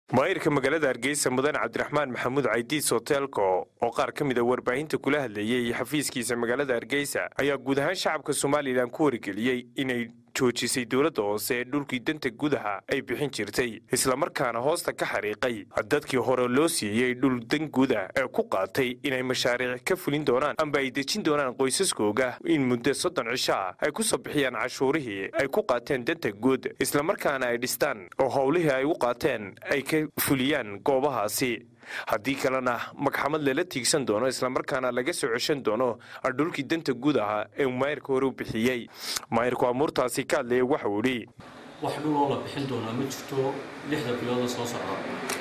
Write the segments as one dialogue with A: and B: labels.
A: maayirka magaalada hargeysa mudan cabdiraxmaan maxamuud caydiis hoteelko oo qaar ka mida warbaahinta kula hadlayay xafiiskiisa magaalada hargeysa ayaa guud ahaan shacabka somalilan ku wargeliyey inay joojisay dowladda hoose ee dhulkii danta gudaha ay bixin jirtay islamarkaana hoosta ka xariiqay dadkii hore loo siiyey dhul dan guda ee ku qaatay inay mashaariic ka fulin doonaan amba ay dejin doonaan qoysaskooga in muddo soddon cisho ah ay ku soo bixiyaan cashuurihii ay ku qaateen danta guud islamarkaana ay dhistaan oo howlihii ay u qaateen ay ka fuliyaan goobahaasi haddii kalena magxamad lala tiigsan doono islamarkaana laga soo ceshan doono dhulkii danta guud ahaa ee uu maayirka hore u bixiyey maayirku amuurtaasi ka hadlaya waxau idhi
B: wax dhuloo la bixin doonaa ma jirto lixda bilooda soo socda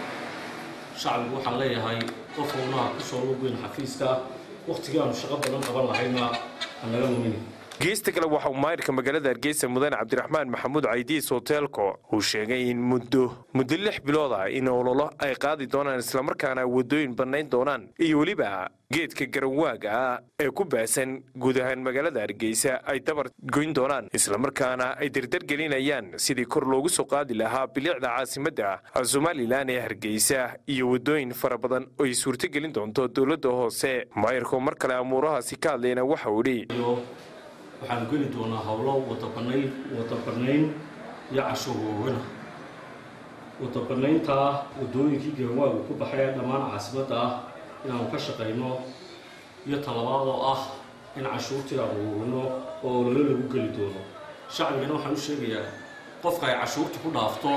B: shacbigu waxaan leeyahay qof unaha ku soo lugeyn xafiiska wakhtigii aanu shaqo badan qaban lahayna hanaga lumini
A: geesta kale waxauu maayirka magaalada hargeysa mudane cabdiraxmaan maxamuud caydiis hoteelko uu sheegay in muddo muddo lix bilood ah in ololo ay qaadi doonaan islamarkaana waddooyin bannayn doonaan iyo weliba geedka garanwaaga ah ee ku baasan guud ahaan magaalada hargeysa ay dabar goyn doonaan islamarkaana ay dardargelinayaan sidii kor loogu soo qaadi lahaa bilicda caasimadda somalilan ee hargeysa iyo waddooyin fara badan oo ay suurtogelin doonto dowladda hoose maayirku mar kale amuurahaasi ka hadlayna waxau idhi
B: waxaanu geli doonaa howlo wadabanayn wadabanayn iyo cashuurwoogana wadabanayntaa waddooyinkii garanwaagu ku baxay ee dhammaan caasimadda ah inaanu ka shaqayno iyo talabaad oo ah in cashuurtii aanu woogno oo ololo lagu geli doono shacbigana waxaan u sheegayaa qofka ay cashuurta ku dhaafto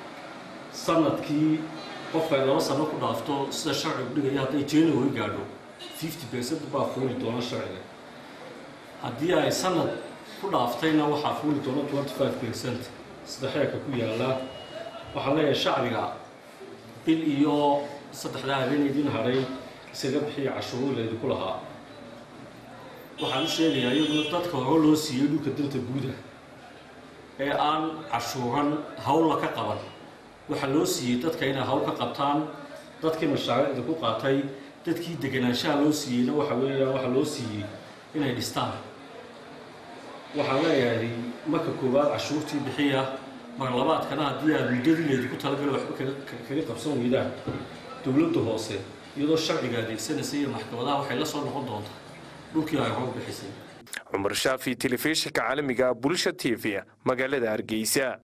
B: sanadkii qofka ay laba sano ku dhaafto sida sharcigu dhigaya hadday january gaadho fifty percent baa fuuli doona sharciga haddii ay sanad ku dhaaftayna waxaa fuuli doona twenty five percent sida xeerka ku yaalla waxaan leeyahay shacbiga bil iyo saddexdaa habeen idin hadhay isaga bixiya cashuuro laydinku lahaa waxaan u sheegayaa iyaduna dadka hore loo siiyey dhulka danta guuda ee aan cashuuran hawlla ka qaban waxaa loo siiyey dadka inay hawl ka qabtaan dadkii mashaariicda ku qaatay dadkii deganaanshaha loo siiyeyna waxa weeyaan waxaa loo siiyey inay dhistaan waxaan leeyahay marka koowaad cashuurtii bixiya mar labaadkana haddii aad muddadii laydinku talagala waxba kaga qabsan weydaan dowladda hoose iyadoo sharciga adeegsanaysa iyo maxkamadaha waxay la soo noqon doontaa dhulkii ay hor bixisay
A: cumar shaafi telefishinka caalamiga bulsha t v magaalada hargeysa